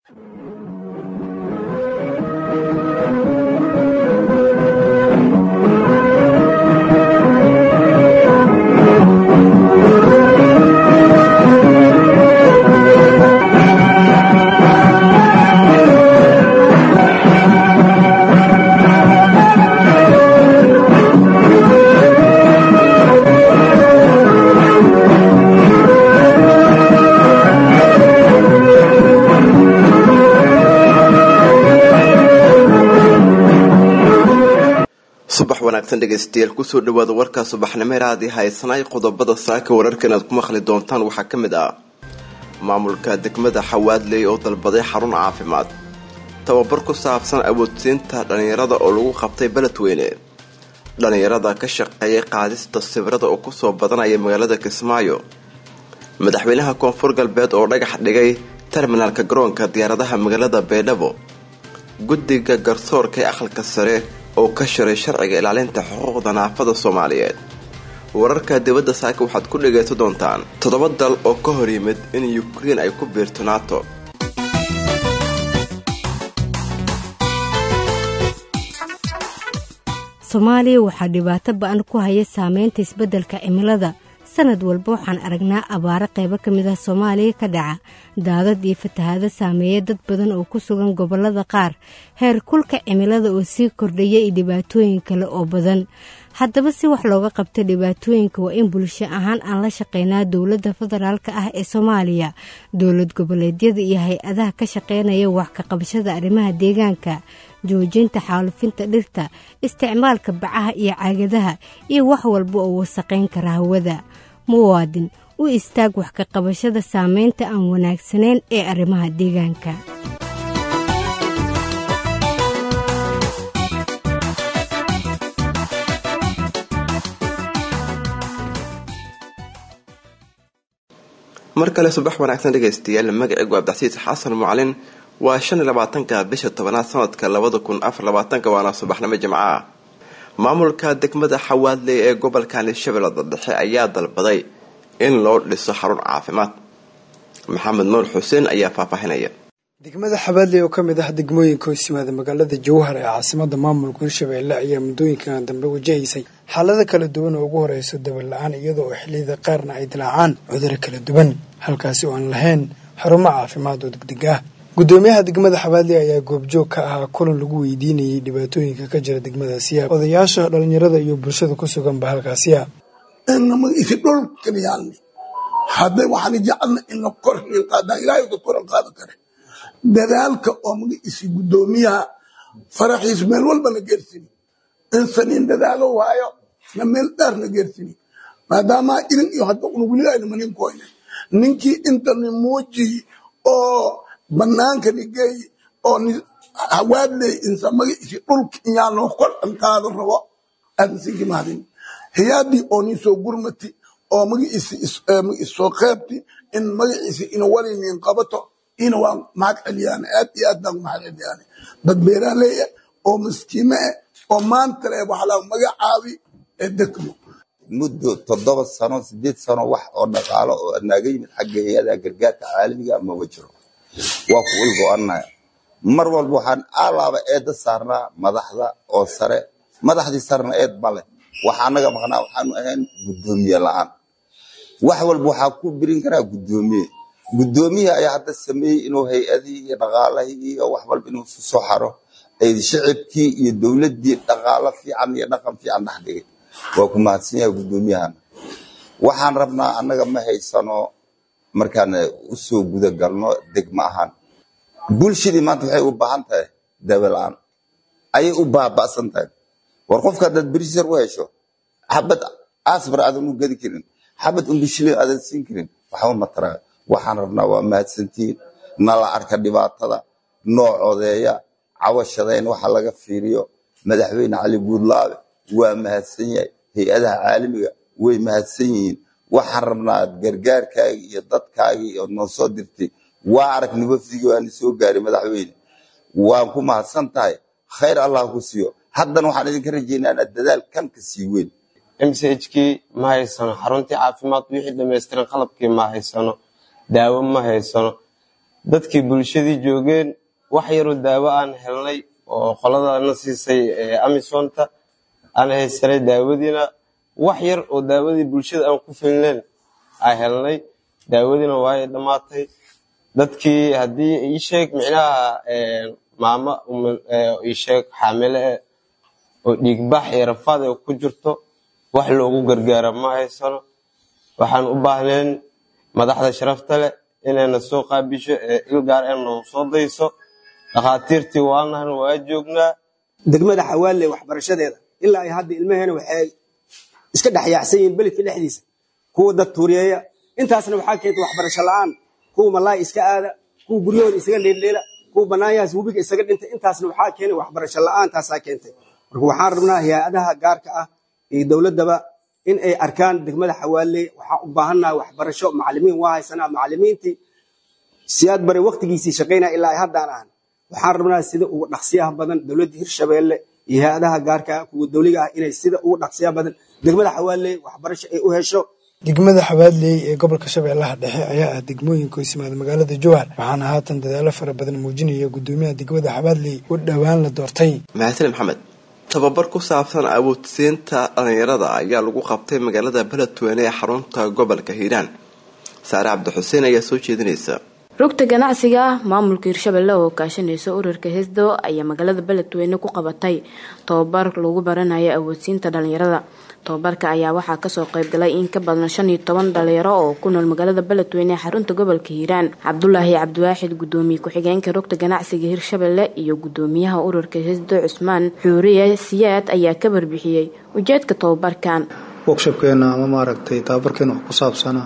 subax wanaagsan dhegaystayaal kusoo dhawaada warkaa subaxnimo raadi haysanay qodobada saaka wararka inaad ku maqli doontaan waxaa ka mid ah maamulka degmada xawaadley oo dalbaday xarun caafimaad tababar ku saabsan awoodsiinta dhallinyarada oo lagu qabtay beledweyne dhallinyarada ka shaqeeyay qaadista sawirada oo kusoo badanaya magaalada kismaayo madaxweynaha koonfur galbeed oo dhagax dhigay terminaalka garoonka diyaaradaha magaalada baydhabo guddiga garsoorka ee aqalka sare oo ka shiray sharciga ilaalinta xuquuqda naafada soomaaliyeed wararka dibadda saaka waxaad ku dhagaysan doontaan toddoba dal oo ka hor yimid in ukrein ay ku biirto nato soomaaliya waxaa dhibaato ba-an ku haya saameynta isbeddelka cimilada sanad walba waxaan aragnaa abaaro qaybo ka mid ah soomaaliya ka dhaca daadad iyo fatahaado saameeya dad badan oo ku sugan gobollada qaar heer kulka cimilada oo sii kordhaya iyo dhibaatooyin kale oo badan haddaba si wax looga qabta dhibaatooyinka waa in bulsho ahaan aan la shaqeynaa dowladda federaalka ah ee soomaaliya dowlad goboleedyada iyo hay-adaha ka shaqeynaya wax ka qabashada arrimaha deegaanka joojinta xaalufinta dhirta isticmaalka bacaha iyo caagadaha iyo wax walba oo wasaqayn kara hawada muwaadin u istaag wax ka qabashada saameynta aan wanaagsanayn ee arrimaha deegaanka mar kale subax wanaagsan dhegaystayaal magacaygu abdixasiis xasan mucalin waa shan iyo labaatanka bisha tobanaad sanadka labada kun afar labaatanka waana subaxnimo jimco ah maamulka degmada xawaadley ee gobolka hirshabeellada dhexe ayaa dalbaday in loo dhiso xarun caafimaad maxamed nuur xuseen ayaa faahfaahinaya degmada xabaadley oo kamid ah degmooyinka hoos yimaada magaalada jowhar ee caasimada maamulka hirshabeelle ayaa muddooyinkan dambe wajahaysay xaalado kala duwan oo ugu horeyso dabal la-aan iyada oo xilliyada qaarna ay dilaacaan cuduro kala duwan halkaasi oo aan lahayn xarumo caafimaad oo degdeg ah gudoomiyaha degmada xabaadley ayaa goobjoog ka ahaa kulan lagu weydiinayay dhibaatooyinka ka jira degmadaasiya odayaasha dhalinyarada iyo bulshada ku suganba halkaasiya isi dhulkan yaalni hadday waxaan jecelna ina kor qaadaan ilaahay ka koran qaadan kare dadaalka oo magaciisi gudoomiyaha faraxiis meel walba na geersini insaniin dadaalo waayo na meel dheer na geersini maadaama idin iyo hadda unugulidayna maninkoyne ninkii intani muuji oo banaanka nigeey oo hawaadley insa magaciisi dhulka inyaa noo kor dhankaado rabo aadnsinki mahadin hiyaadii oo nin soo gurmati oo magaciisi soo qeybti in magaciisi ina walinin qabato ina waa mahad celiyaan aad iyo aad baan mahad celiyaan dad beeraaley ah oo maskiime ah oo maanta le waxaa la magacaabi ee degmo muddo toddoba sano sideed sano wax oo dhaqaalo oo naaga yimid xagga hay-ada gargaarka caalamiga maba jiro waa ku ulgo-annaha mar walba waxaan alaaba eedda saarnaa madaxda oo sare madaxdii sarena eed male waxa anaga maqnaa waxaanu ahayn guddoomiye la-aan wax walba waxaa ku birin karaa guddoomiye guddoomiye ayaa hadda sameeyey inuu hay-adii iyo dhaqaalahii iyo wax walba inuu isu soo xaro shicibkii iyo dowladdii dhaqaalo fiican iyo dhaqan fiican dhex dhigay waa ku mahadsan yahay guddoomiyahana waxaan rabnaa annaga ma haysano markaan usoo guda galno degma ahaan bulshadii maanta waxay u baahan tahay daawala-aan ayay u baaba'san tahay war qofka haddaad berisar u hesho xabad asbar aadan u gadi karin xabad umbishilin aadan siin karin waxba ma taraa waxaan rabnaa waa mahadsantihiin nala arka dhibaatada noo codeeya cawashadayn waxa laga fiiriyo madaxweyne cali guudlaabe waa mahadsan yahay hay-adaha caalamiga way mahadsan yihiin waxaan rabnaa gargaarkaagii iyo dadkaagii oo noo soo dirtay waa aragni wafdigii waana soo gaaray madaxweyne waan ku mahadsan tahay khayr allah ku siiyo haddana waxaan idinka rajaynaa inaad dadaal kan ka sii weyn mchkii ma haysano xaruntii caafimaad wixii dhamaystiran qalabkii ma haysano daawo ma haysano dadkii bulshadii joogeen wax yaroo daawo aan helnay oo qoladana siisay amisonta aan haysanay daawadiina wax yar oo daawadii bulshada aan ku filneen aan helnay daawadiina waay dhammaatay dadkii haddii ii sheeg micnaha maamo ii sheeg xaamile eh oo dhiigbax iyo rafaad ay ku jirto wax loogu gargaara ma haysano waxaan u baahnayn madaxda sharafta leh inayna soo qaabisho ee ilgaar ee nagu soo dayso dhakhaatiirtii waanahan waa joognaa degmada xawaalle waxbarashadeeda ilaa ay hadda ilmaheena waxay iska dhexyaacsan yihiin beledka dhexdiisa kuwa dad tuuriyeeya intaasna waxaa keentay waxbarasho la'aan kuwa malaay iska aada kuwa guryahooda isaga leeldheela kuwa banaanyahaas webiga isaga dhintay intaasna waxaa keenay waxbarasho la'aantaasaa keentay marka waxaan rabnaa hay-adaha gaarka ah iyo dowladdaba in ay arkaan degmada xawaalle waxaan u baahannaha waxbarasho macalimiin waa haysanaa macalimiintii siyaad bare waktigiisii shaqaynaa ilaa ay haddaan ahan waxaan rabnaa sida ugu dhaqsiyaha badan dowladda hirshabeelle iyo hay-adaha gaarka ah kuwa dowliga ah inay sida ugu dhaqsiyaha badan degmada xawaalle waxbarasho ay u hesho degmada xabaadley ee gobolka shabeellaha dhexe ayaa ah degmooyinka hoos yimaada magaalada jowhar waxaana haatan dadaalo fara badan muujinaya gudoomiyaha degmada xabaadley oo dhowaan la doortay mahadsan maxamed tababar ku saabsan awoodsiinta dhalinyarada ayaa lagu qabtay magaalada beledweyne ee xarunta gobolka hiiraan saare cabdixuseen ayaa soo jeedinaysa rugta ganacsiga maamulka hirshabelle oo kaashanaysa ururka hesdo ayaa magaalada beledweyne ku qabatay tababar lagu baranayo awoodsiinta dhalinyarada tababarka ayaa waxaa kasoo qeybgalay in ka badan shan iyo toban dhalinyaro oo ku nool magaalada beledweyne ee xarunta gobolka hiiraan cabdulaahi cabdiwaaxid gudoomiye ku-xigeenka rugta ganacsiga hirshabelle iyo gudoomiyaha ururka hesdo cusmaan xuuriye siyaad ayaa ka barbixiyey ujeedka tababarkan workshopkeena ama maaragtay tababarkeena wax ku saabsana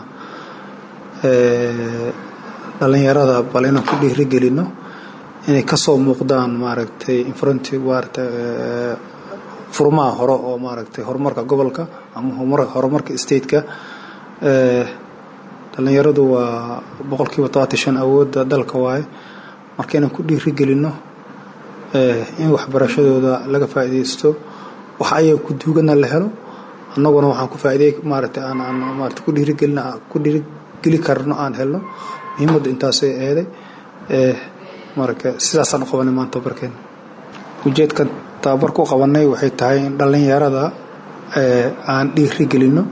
dhalinyarada bal inaan ku dhiirigelino inay kasoo muuqdaan maaragtay infronti maarata furmaha hore oo maaragtay horumarka gobolka ama horumarka stateka dhalinyaradu waa boqolkiiba todobaatan shan awoodda dalka waaye marka inaan ku dhiirigelino in waxbarashadooda laga faa'iidaysto wax ayaga ku duugana la helo annaguna waxaan ku faa'iiday maaragtay aan aan maarata ku dhiirigelina ku dhiirigeli karno aan helno muhiimaddu intaasay eeday marka sidaasaan u qabanay maanta tababarkeena ujeedkan tababar ku qabanay waxay tahay in dhallinyarada aan dhiirigelino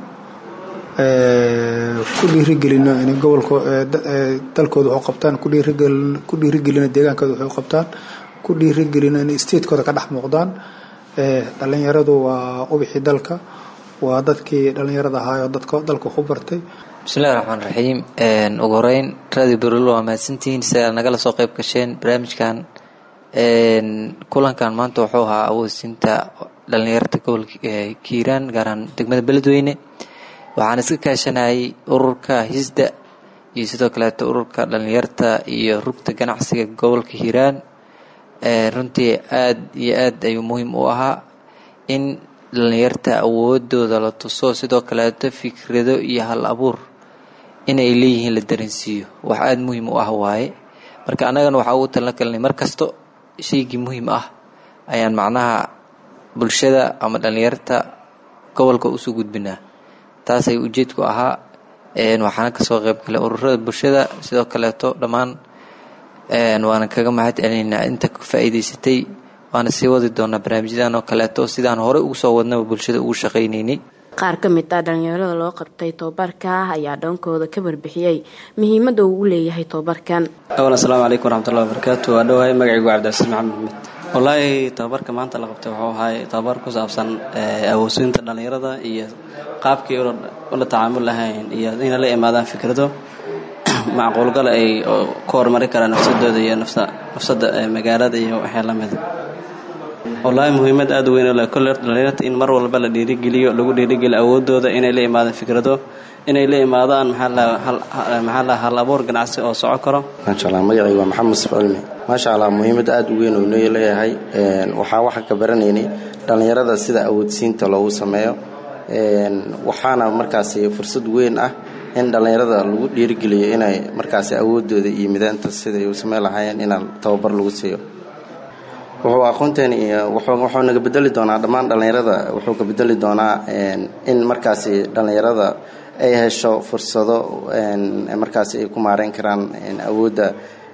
ku dhiirigelino inay gobolka dalkooda waxu qabtaan ku dhiirigelino ku dhiirigelino deegaankooda waxay u qabtaan ku dhiirigelino inay statekooda ka dhex muuqdaan dhallinyaradu waa ubixii dalka waa dadkii dhallinyarada ahaayoo dadka dalka waxu bartay bismillahi raxmaan raxiim ugu horeyn radio berol waa mahadsantihiin si aad nagala soo qeyb gasheen barnaamijkan kulankan maanta wuxuu ahaa awoodsiinta dhalinyarta gobolka kiiraan gaaraan degmada beledweyne waxaan iska kaashanayay ururka hisda iyo sidoo kaleeto ururka dhalinyarta iyo rugta ganacsiga gobolka hiiraan runtii aada iyo aad ayuu muhiim u ahaa in dhalinyarta awoodooda la tuso sidoo kaleeto fikrado iyo hal abuur inay leeyihiin la dareensiiyo wax aada muhiim u ah waaye marka annagana waxaa ugu talna kalnay mar kasto shaygii muhiim ah ayaan macnaha bulshada ama dhalinyarta gobolka usoo gudbinaa taasay ujeedku ahaa waxaana kasoo qeyb galay ururada bulshada sidoo kaleeto dhammaan waana kaga mahad celinaynaa inta ka faa'iidaysatay waana sii wadi doonaa barnaamijyadan oo kaleeto sidaan horey ugu soo wadnaba bulshada ugu shaqaynaynay qaar ka mid ah dhalinyarada loo qabtay tobabarka ayaa dhoonkooda ka warbixiyey muhiimada uu u leeyahay tobabarkan awan asalaamu calaykum waraxmatullahi wabarakaatu waa dhowahay magacaygu cabdicasiis maxamed maxmed wallaahi tababarka maanta la qabtay wuxuu ahay tababar ku saabsan awoodsiinta dhalinyarada iyo qaabkii ula tacaamul lahayn iyo inay la imaadaan fikrado macquulgala ay ku horumari karaan nafsadooda iyo nafsada magaalada iyo waxyaa lamida wallaahi muhiimad aada weyn le kolle dhalinyarta in mar walba la dhiirigeliyo lagu dhiirigeliyo awoodooda inay la imaadaan fikrado inay la imaadaan maxaa la hal abuur ganacsi oo soco karo maasha allah magacayga waa maxamed musaf cilmi maasha allah muhiimad aada u weyn oo noo leeyahay waxaa waxaa ka baranaynay dhallinyarada sida awoodsiinta loogu sameeyo waxaana markaasi fursad weyn ah in dhallinyarada lagu dhiirigeliyo inay markaasi awoodooda iyo midaanta siday u sameyn lahaayeen inaan tababar lagu siiyo wuxuu aqoonteen iyo wuxuu naga bedeli doonaa dhammaan dhallinyarada wuxuu ka bedeli doonaa in markaasi dhallinyarada ay hesho fursado markaasi ay ku maareyn karaan awoodda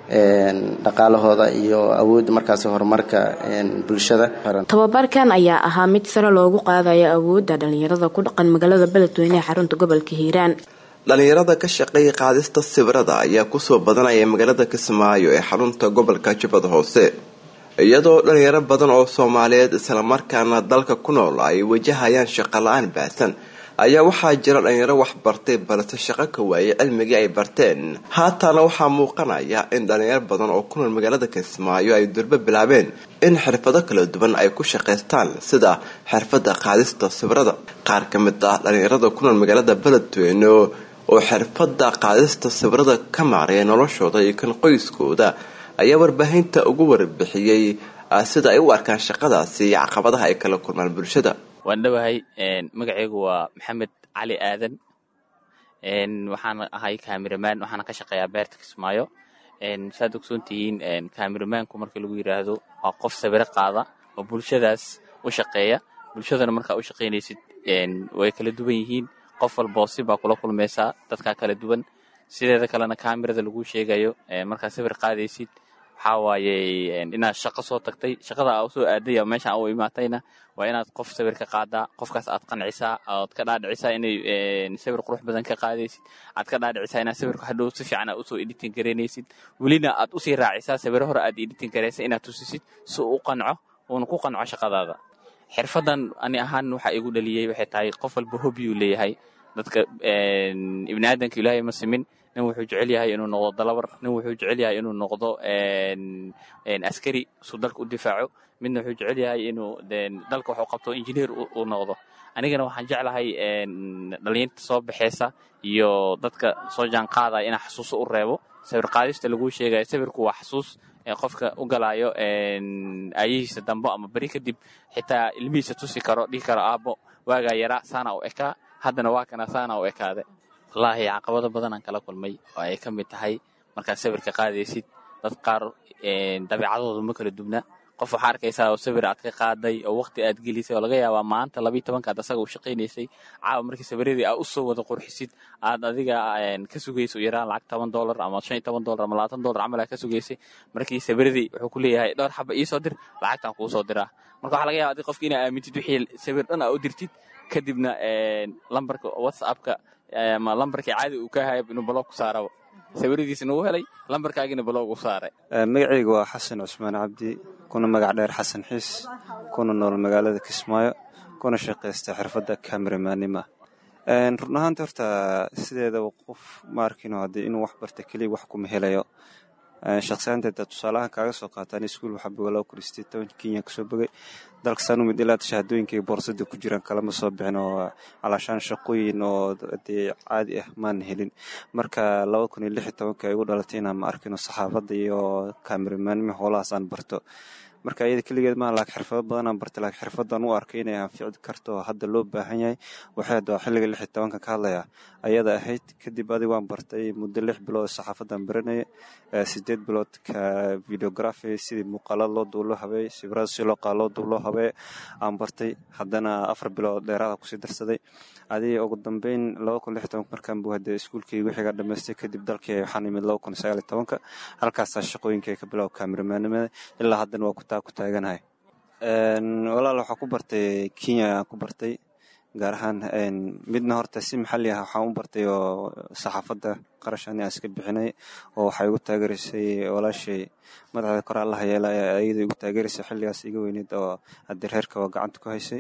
dhaqaalahooda iyo awoodda markaasi horumarka bulshada tababarkan ayaa ahaa mid sare loogu qaadayo awoodda dhalinyarada ku dhaqan magaalada beledweyne ee xarunta gobolka hiiraan dhalinyarada ka shaqeeya qaadista sawirada ayaa kusoo badanaya magaalada kismaayo ee xarunta gobolka jubbada hoose iyadoo dhalinyaro badan oo soomaaliyeed islamarkaana dalka ku nool ay wajahayaan shaqo la-aan baahsan ayaa waxaa jira dhalinyaro wax bartay balse shaqo ka waayay cilmigii ay barteen haatana waxaa muuqanaya in dhalinyaro badan oo ku nool magaalada kismaayo ay durbo bilaabeen in xirfado kala duwan ay ku shaqaystaan sida xirfada qaadista sawirada qaar ka mid ah dhalinyarada ku nool magaalada beledweyne oo xirfada qaadista sawirada ka maaraya noloshooda iyo kan qoyskooda ayaa warbaahinta ugu warbixiyey sida ay u arkaan shaqadaasi iyo caqabadaha ay kala kulmaan bulshada waan dhowahay magacaygu waa maxamed cali aadan waxaan ahay cameraman waxaana ka shaqeeyaa beerta kismaayo saad ogsoontihiin cameramaanku marka lagu yiraahdo waa qof sawiro qaada oo bulshadaas u shaqeeya bulshadana markaa u shaqaynaysid way kala duwan yihiin qof walboo si baa kula kulmaysaa dadkaa kala duwan sideeda kalena kamerada lagu sheegayo markaa sawir qaadaysid waxaa waaye inaad shaqo soo tagtay shaqada aa usoo aaday ama meesha u imaatayna waa inaad qof sawir ka qaadaa qofkaas aad qancisaa ood ka dhaadhicisaa inay sawir qurux badan ka qaadaysid aad ka dhaadhicisaa inaad sawirka hadhow si fiican aad usoo editing garaynaysid welina aad usii raacisaa sawiro hore aad editing garaysa inaad tusisid si uu u qanco uuna ku qanco shaqadaada xirfadan ani ahaan waxa igu dhaliyey waxay tahay qof walba hobiuu leeyahay dadka ibni aadanka ilaahay ma simin nin wuxuu jecel yahay inuu noqdo dalabar nin wuxuu jecel yahay inuu noqdo askari suu dalka u difaaco midna wuxuu jecel yahay inuu dalka waxu qabto injineer uu noqdo anigana waxaan jeclahay dhalinyarta soo baxeysa iyo dadka soo jaanqaadaya inaa xasuuso u reebo sawir qaadista laguu sheegayo sawirku waa xasuus qofka u galaayo aayihiisa dambo ama beri kadib xitaa ilmihiisa tusi karo dhihi karo aabbo waagaa yaraa saana u ekaa haddana waa kana saana u ekaade wallaahi caqabado badanaan kala kulmay oo ay ka mid tahay markaad sawirka qaadaysid dad qaar dabeecadooda ma kala dubna qof waxaa arkaysaa oo sawir aad ka qaaday oo waqti aad gelisay oo laga yaabaa maanta labiiy tobankaad asaga u shaqaynaysay caawa markii sawiradii aad usoo wada qurxisid aad adiga ka sugayso yaraan lacag toban dollar ama shan iyo toban dollar ama labaatan dollar camal aad ka sugaysay markii sawiradii wuxuu ku leeyahay dhowr xaba iisoo dir lacagtaan kuu soo diraa marka waxaa laga yaba adig qofki inaa aamintid wixii sawir dhan aa u dirtid kadibna lambarka whatsappka ama lambarkii caadi uu ka haya inuu baloog ku saaraba sawiradiisna uu helay lambarkaagina baloog u saaray magacaygu waa xasan cusmaan cabdi kuna magac dheer xasan xiis kuna nool magaalada kismaayo kuna shaqaysta xirfadda cameramanima run ahaanta horta sideedaba qof ma arkino haddii inuu wax barta keliya wax kuma helayo shaqsiyaanteeda tusaalahaan kaaga soo qaataan iskuul waxaa bogalaa kuristay toban kenya kasoo bogay dalka saanumid ilaa shahaadooyinkai boorsada ku jiraan kalama soo bixin oo calaashaan shaqooyin oo dee caadi ah maan helin marka laba kun iyo lix iyo tobanka ay igu dhalatay inaan ma arkino saxaafadda iyo kaameramanima howlahaas aan barto marka iyada keligeed maaha laakiin xirfado badanaan bartay laakiin xirfadan u arkay inay anfici karto oo hadda loo baahan yahay waxay hadda xilliga lix iyo tobanka ka hadlaya ayada ahayd kadib adig waan bartay muddo lix bilood saxaafadan baranaya sideed bilood ka videography sidii muuqaalada loo duub loo habeey sawirada si loo qaado loo duub loo habeey aan bartay haddana afar bilood dheeraada kusii darsaday adiga ugu dambeyn laba kun lix iyo tobanka markaan buu hadee iskuulkii wixiga dhamaystay kadib dalkii waxaan imid laba kun sagaal iyo tobanka halkaasaa shaqooyinkay ka bilow kaameramanimada ilaa haddana waa kutaa ku taaganahay walaal waxaa ku bartay kenya aan ku bartay gaar ahaan midna horta si maxalli ah waxaan u bartay oo saxaafadda qarash ani aan iska bixinay oo waxay igu taageeraysay walaashay madaxda kor allaha yeela ayada igu taageeraysay xilligaas iga weyneyd oo haddii reerka waa gacanta ku haysay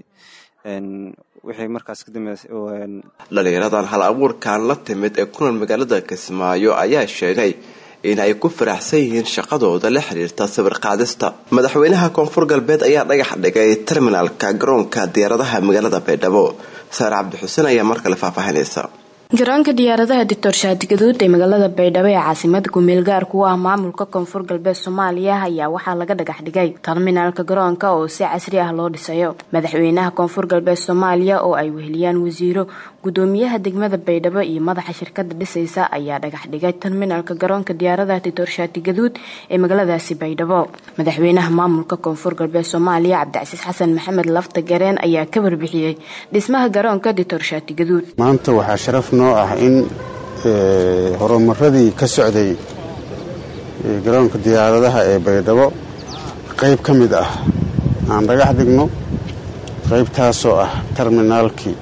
wixii markaas ka dambeysay dhalinyaradan hal abuurkan la timid ee ku nool magaalada kismaayo ayaa sheegay in ay ku faraxsan yihiin shaqadooda la xiriirta sawir qaadista madaxweynaha koonfur galbeed ayaa dhagax dhigay terminalka garoonka diyaaradaha magaalada baydhabo saare cabdixuseen ayaa mar kale faahfaahinaysa garoonka diyaaradaha doctor shaadi gaduud ee magaalada baydhabo ee caasimada kumeel gaarka u ah maamulka koonfur galbeed soomaaliya ayaa waxaa laga dhagax dhigay terminaalka garoonka oo si casri ah loo dhisayo madaxweynaha koonfur galbeed soomaaliya oo ay weheliyaan wasiiro gudoomiyaha degmada baydhabo iyo madaxa shirkada dhisaysa ayaa dhagax dhigay terminaalka garoonka diyaaradaha doctor shaadi gaduud ee magaaladaasi baydhabo madaxweynaha maamulka koonfur galbeed soomaaliya cabdicasiis xasan maxamed lafta gareen ayaa ka warbixiyey dhismaha garoonka doctor shaadi gaduud maanta waxaa sharaf noo ah in horumaradii ka socday garoonka diyaaradaha ee baydhabo qayb ka mid ah aan dhagax dhigno qaybtaasoo ah terminaalkii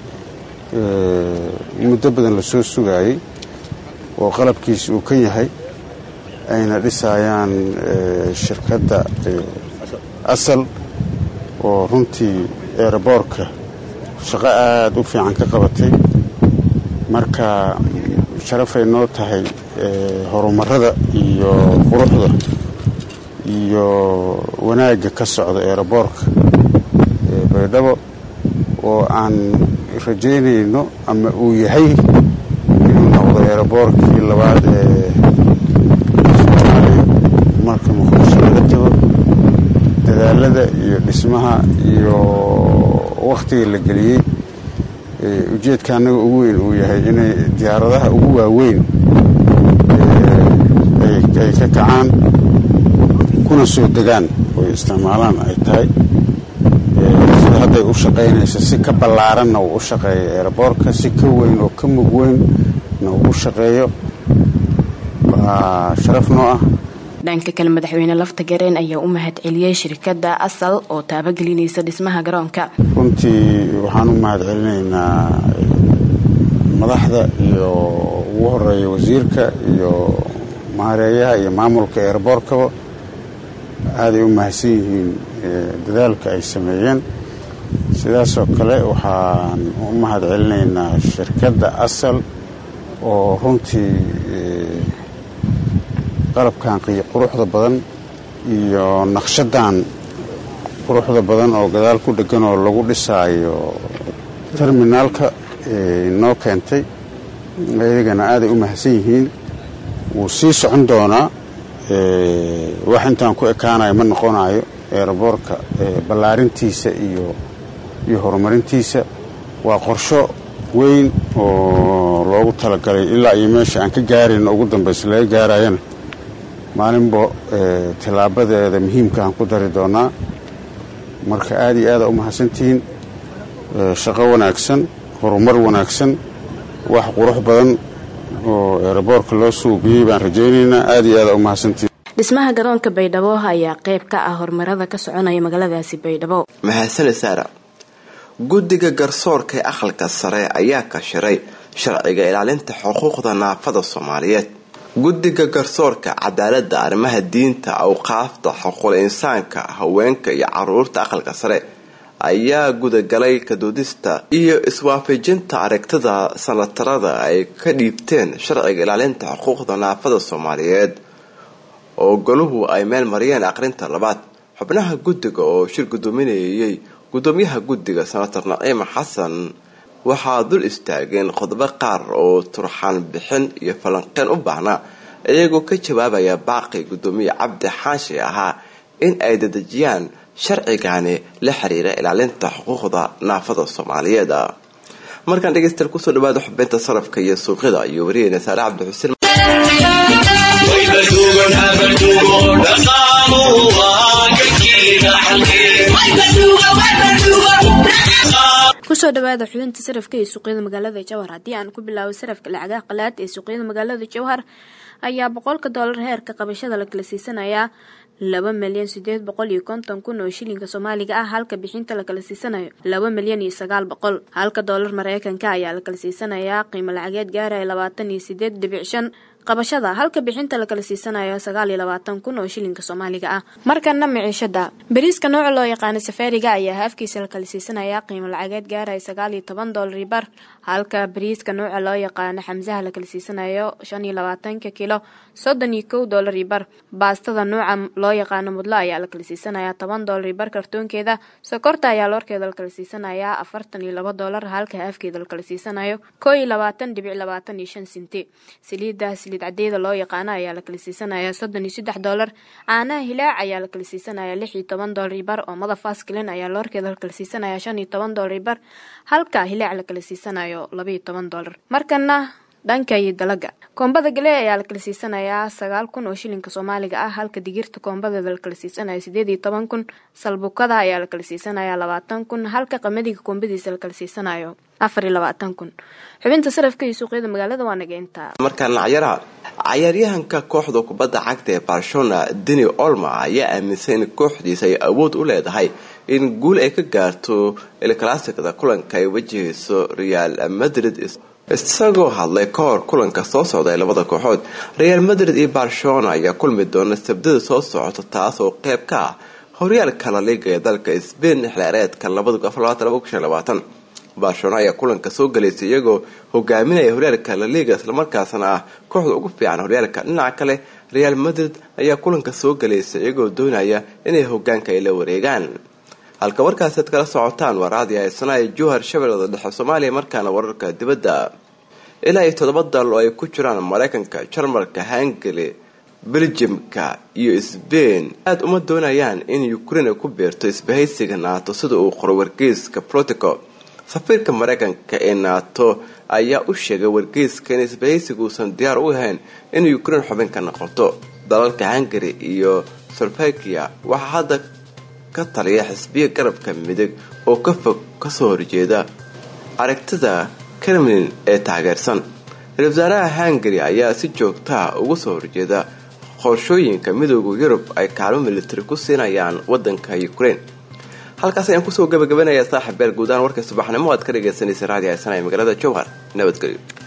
muddo badan la soo sugaayey oo qalabkiisi uu ka yahay ayna dhisayaan shirkadda asal oo runtii eeraboorka shaqo aada u fiican ka qabatay marka sharafay noo tahay horumarada iyo quruxda iyo wanaagga ka socda eeraboorka baydhabo oo aan rajaynayno ama uu yahay inuu noqdo eeraboorkii labaad ee soomaaliya marka muqdisho laga tago dadaalada iyo dhismaha iyo wakhtiga la geliyey ujeedka annaga ugu weyn uu yahay inay diyaaradaha ugu waaweyn ay ka kacaan kuna soo degaan oy isticmaalaan ay tahay sida hadday u shaqaynayso si ka ballaaranna uu u shaqeeyo eeraboorka si ka weyn oo ka mug weynna uu u shaqeeyo waa sharaf noo ah dhanka kale madaxweyne lafta gareen ayaa u mahad celiyey shirkadda asal oo taabagelinaysa dhismaha garoonka runtii waxaan u mahad celinaynaa madaxda iyo ugu horeeya wasiirka iyo maareeyaha iyo maamulka eeraboorkaba aaday u mahadsan yihiin dadaalka ay sameeyeen sidaasoo kale waxaan u mahad celinaynaa shirkadda asal oo runtii qalabkan quruxda badan iyo naqshadan quruxda badan oo gadaal ku dhegan oo lagu dhisaayo terminaalka noo keentay ayagana aaday u mahadsan yihiin wuu sii socon doonaa wax intaan ku ekaanayo ma noqonayo eeraboorka ballaarintiisa iyo iyo horumarintiisa waa qorsho weyn oo loogu talagalay ilaa iyo meesha aan ka gaarayno ugu dambaysa laga gaarayana maalinba tillaabadeeda muhiimka aan ku dari doonaa marka aada iyo aada u mahadsantihiin shaqo wanaagsan horumar wanaagsan wax qurux badan oo eeraboorka loo suubiyey baan rajaynaynaa aada iyo aada u mahadsantihiin dhismaha garoonka baydhabo ayaa qayb ka ah horumarada ka soconaya magaaladaasi baydhabo mahadsane saara guddiga garsoorka ee aqalka sare ayaa kashiray sharciga ilaalinta xuquuqda naafada soomaaliyeed guddiga garsoorka cadaaladda arrimaha diinta awqaafta xuquuqul insaanka haweenka iyo caruurta aqalka sare ayaa gudagalay kadoodista iyo iswaafajinta aragtida sanatarada ay ka dhiibteen sharciga ilaalinta xuquuqda naafada soomaaliyeed oo goluhu ay meel mariyeen aqrinta labaad xubnaha guddiga oo shir gudoominayay gudoomiyaha guddiga senator naciima xasan waxaa dul istaageen qodobo qaar oo turxaan bixin iyo falanqeen u baahnaa iyagoo ka jawaabaya baaqi gudoomiye cabdi xaashi ahaa in ay dadejiyaan sharcigani la xiriira ilaalinta xuquuqda naafada soomaaliyeed markaan dhegeystayaal kusoo dhawaada xubinta sarafka iyo suuqyada iyo wariyeyna saare cabdi xuseen kusoo dhawaada xubinta sarafka ee suuqyada magaalada jowhar haddii aan ku bilaabo sarafka lacagaha qalaad ee suuqyada magaalada jowhar ayaa boqolka doolar heerka qabashada la kala siisanayaa laba milyan sideed boqol iyo konton kun oo shilinka soomaaliga ah halka bixinta la kala siisanayo laba milyan iyo sagaal boqol halka doolar mareykanka ayaa la kala siisanayaa qiimo lacageed gaaraya labaatan iyo sideed dhibic shan qabashada halka bixinta la kala siisanayo sagaal iyo labaatan kun oo shilinka soomaaliga ah markana miciishada bariiska nooca loo yaqaano safaariga ayaa haafkiisa la kala siisanayaa qiimo lacageed gaaraya sagaal iyo toban doolari bar halka bariiska nooca loo yaqaano xamsaha la kala siisanayo shan iyo labaatanka kilo soddon iyo kow doolari bar baastada nooca loo yaqaano mudlo ayaa la kala siisanayaa toban doolari bar kartoonkeeda sokorta ayaa loorkeeda la kala siisanayaa afartan iyo laba doolar halka haafkeeda la kala siisanayo koo iyo labaatan dhibic labaatan iyo shan sinti saliida saliid cadeeda loo yaqaano ayaa la kala siisanayaa soddon iyo saddex doolar caanaha hilaac ayaa la kala siisanayaa lix iyo toban doolari bar oomada faskilin ayaa loorkeeda la kala siisanayaa shan iyo toban doolari bar halka hilaac la kala siisanayo laba iyo toban doolar markana dhanka iyo dalaga koombada gale ayaa la kala siisanayaa sagaal kun oo shilinka soomaaliga ah halka digirta koombadeeda la kala siisanayo sideed iyo toban kun salbukada ayaa la kala siisanayaa labaatan kun halka qamadiga koombadiisa la kala siisanayo afar iyo labaatan kun xubinta sarafka iyo suuqyada magaalada waa nageynta markaan cayaaraha cayaaryahanka kooxda kubadda cagta ee barcelona deni olma ayaa aaminsan in kooxdiisa ay awood u leedahay in guul ay ka gaarto ilclassikada kulanka ay wajahayso real madrid isagoo hadlay ka hor kulanka soo socda ee labada kooxood real madrid iyo barcelona ayaa kulmi doona sabdada soo socota taas oo qeyb ka ah horyaalka la liiga ee dalka sbain xilciyaareedka barcelona ayaa kulanka soo galaysay iyagoo hogaaminaya horyaalka la liiga islamarkaasna ah kooxda ugu fiican horyaalka dhinaca kale real madrid ayaa kulanka soo galaysay iyagoo doonaya inay hogaanka ay la wareegaan halka warkaasi ad kala socotaan waa raadi haysanaaya jowhar shabeellada dhexe soomaaliya markaana wararka dibadda ilaa iyo toddoba dal oo ay ku jiraan mareykanka jarmalka hungary beljimka iyo sbain aada uma doonayaan in ukraine ay ku beerto isbahaysiga naato sida uu qoro wargeyska protico safiirka mareykanka ee naato ayaa u sheegay wargeyska in isbahaysiga uusan diyaar u ahayn in ukraine xubin ka noqoto dalalka hungary iyo slovakia waxaa hadda ka taliya xisbiya garabka midig oo ka fog kasoo horjeeda aragtida kremlin ee taageersan ra-isul wasaaraha hungary ayaa si joogtaha ugu soo horjeeda qorshooyinka midooda yurub ay kaalmo militari ku siinayaan wadanka ukraine halkaas ayaan kusoo gabagabanayaa saaxiib beel guudahaan warkay subaxnimo aad ka dhagaysanaysa raadi haysana ee magaalada jowhar nabadgelyo